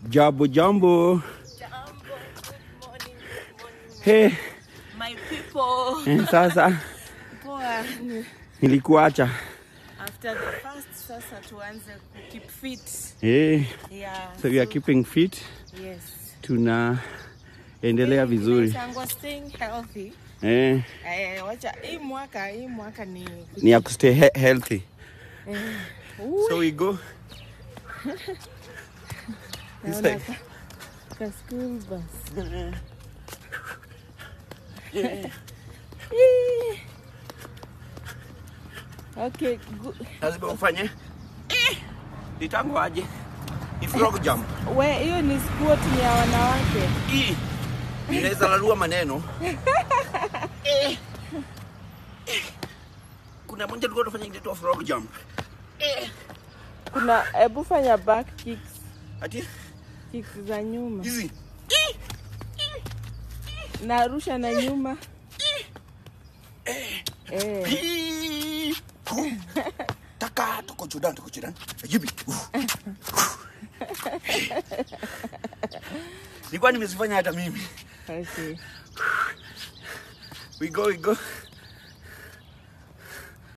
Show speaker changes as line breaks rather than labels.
Jambo jambo.
Jambo, good morning, good morning,
Hey,
my people.
eh, sasa
Poa.
nilikuacha.
After the first, sasa tuanze ku keep fit.
Hey,
Yeah.
so we are keeping fit.
Yes.
Tunaendelea vizuri.
Inaitangwa staying healthy.
Eh,
Eh, wacha hii mwaka, hii mwaka ni
ni ya kustay he healthy.
Ui,
So we go. This
naona
side.
ka- ka school bus. Ii. Okay, good.
Lazima ufanye. Eh, Nitangu aje. Ni frog jump.
We, hiyo ni squat ni ya wanawake.
Hii inaweza lalua maneno. Eh. Eh. Kuna moja tulikuwa tunafanya inaitwa frog jump. Eh.
Kuna hebu fanya back kicks,
Ati
kicks za nyuma.
hizi.
Narusha na nyuma. Eh.
Hii. Hu. Taka toko chudan toko chudan. Jibi. Nilikuwa nimezifanya hata mimi.
Okay.
We go, we go.